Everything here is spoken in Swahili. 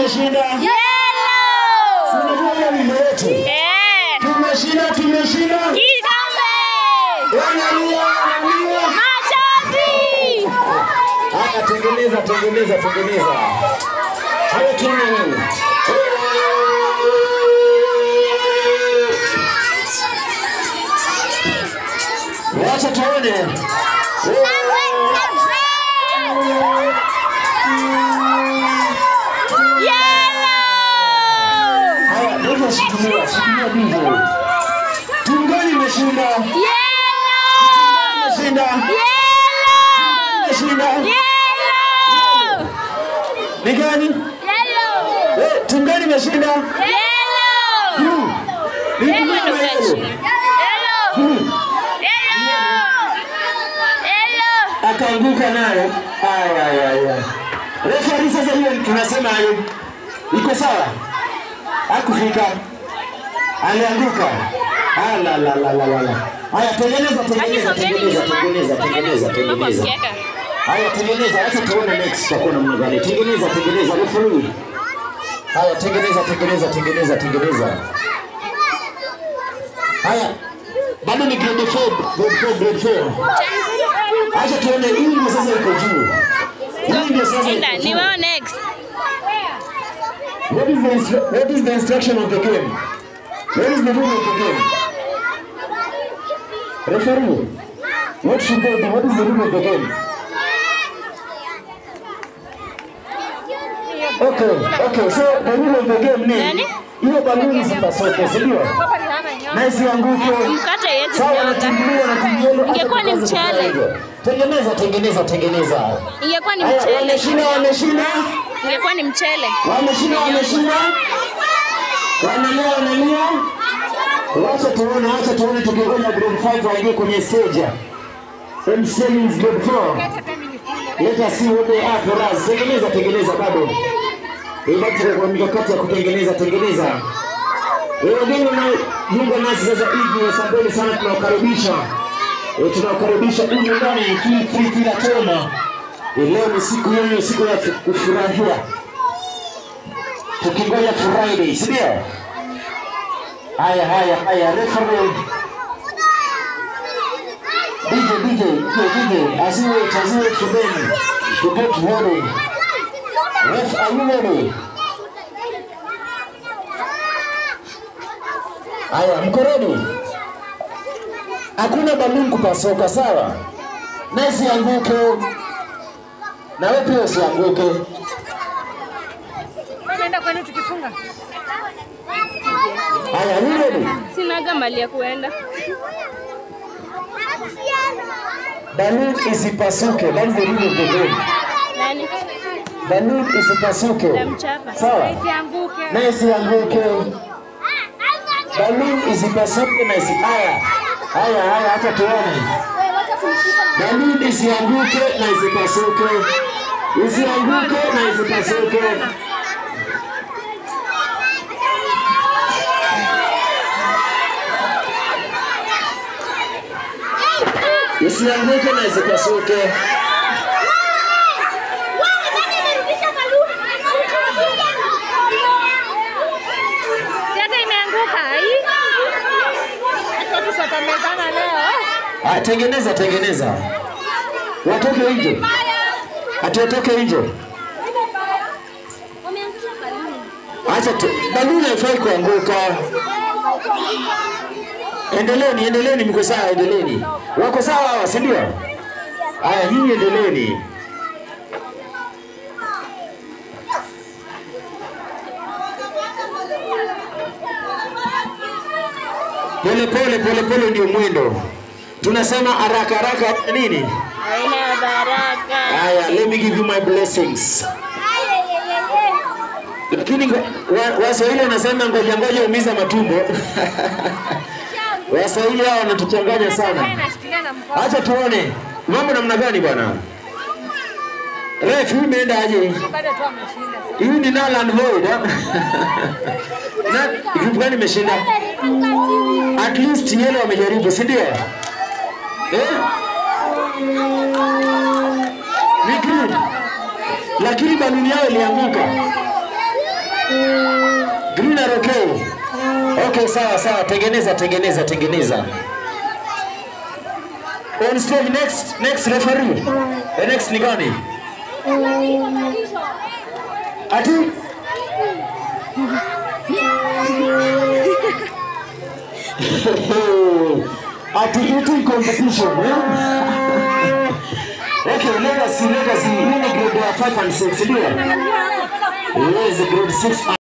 tumeshinda. Yellow. Si unajua hiyo wimbo yetu. Eh. Tumeshinda, tumeshinda. Kikombe. Wanalia, wanalia. Machozi. Haya, tengeneza, tengeneza, tengeneza. Hayo tuone wewe. Wacha tuone. Yellow. Haya, ndio shikilia, shikilia ndivyo. Timu gani imeshinda? Yellow. Imeshinda. Yellow. Imeshinda. Yellow. Ni gani? Yellow. Eh, timu gani imeshinda? Yellow. Hmm. Ni timu Yellow gani ndio hiyo? Yellow. Hmm. Yellow. Yellow. akaanguka nayo. Aya, aya, aya. Refari sasa hiyo tunasema hayo iko sawa, hakufika, alianguka. Ala, la, la, la, la, la. Haya, tengeneza, tengeneza, tengeneza, tengeneza, tengeneza, tengeneza. Haya, tengeneza, acha tuone next tutakuwa namna gani. Tengeneza, tengeneza, refari. Haya, tengeneza, tengeneza, tengeneza, tengeneza. Haya, bado ni grade 4, grade 4, grade 4. Acha tuone hii ndio sasa iko juu. Hii ndio sasa iko Enda, ni juu. wewe next. What is the instru- what is the instruction of the game? What is the rule of the game? Referee, what should they do? What is the rule of the game? Okay, okay. So the rule of the game ni Nani? hiyo baluni zipasuke, si ndio? Na isianguke. Mkate yetu Sawa, nyonga. natimbuliwa na timbuliwa. Ingekuwa ni mchele. Tengeneza, tengeneza, tengeneza. Ingekuwa ni Haya, mchele. wameshinda, wameshinda. Ingekuwa ni mchele. Wameshinda, wameshinda. Wanalia, wanalia. Wacha tuone, wacha tuone tukingoja grade 5 waingie kwenye stage. MCL is grade 4. Let us see what they are for us. Tengeneza, tengeneza bado. Ila tuko kwa mikakati ya kutengeneza, tengeneza. Eh, Wageni wanajiunga nasi sasa hivi, asanteni sana, tunawakaribisha. Eh, Tunawakaribisha humu ndani feel free kila tena. Eh, Leo ni siku yenu, siku ya kufurahia tukingoja Friday, si ndio? Haya, haya, haya, referee DJ, DJ, DJ, DJ, asiwe asiwe shuleni, to get ready. Ref, are you ready? Haya, mko ready? Hakuna balloon kupasuka, sawa? Na isianguke, na wewe pia usianguke. Tunaenda kwenu tukifunga. Haya, are you ready? Sinaga mali ya kuenda. Balloon isipasuke, that is the rule of the game. Nani? Balloon isipasuke. Tamchapa. Sawa? Isianguke. Na isianguke. Balloon isipasuke na isi haya. Haya, haya hata tuone. Balloon isianguke na isipasuke. Isianguke na isipasuke. Isianguke na isipasuke. Si hata imeanguka. hii. Acha tusatamezana leo. Ah, tengeneza tengeneza. Watoke nje. Ati watoke nje. Acha tu. Baluni haifai kuanguka. Endeleeni, endeleeni, mko sawa, endeleeni. Wako sawa hawa, si ndio? Haya, nyinyi endeleeni. Pole pole pole pole ndio mwendo. Tunasema haraka haraka nini? Haina baraka. Haya, let me give you my blessings. Lakini ngo- wa- Waswahili wanasema ngoja ngoja umiza matumbo. Waswahili hao wanatuchanganya sana. Nashikilia na mkono. Acha tuone mambo namna gani bwana. Ref, hii imeenda aje? Bado tu ameshinda. Hii ni null and void. ha? Na group gani imeshinda? At least yellow wamejaribu, si ndio? Eh? Ni green. Lakini baluni yao ilianguka. Green are okay. Okay, sawa sawa, tengeneza tengeneza tengeneza. On stage next next referee. The next ni gani? Ati Ati eating competition, yeah? Okay, let us see, let us see. Hii ni grade ya 5 and 6, ndio? Yes, grade 6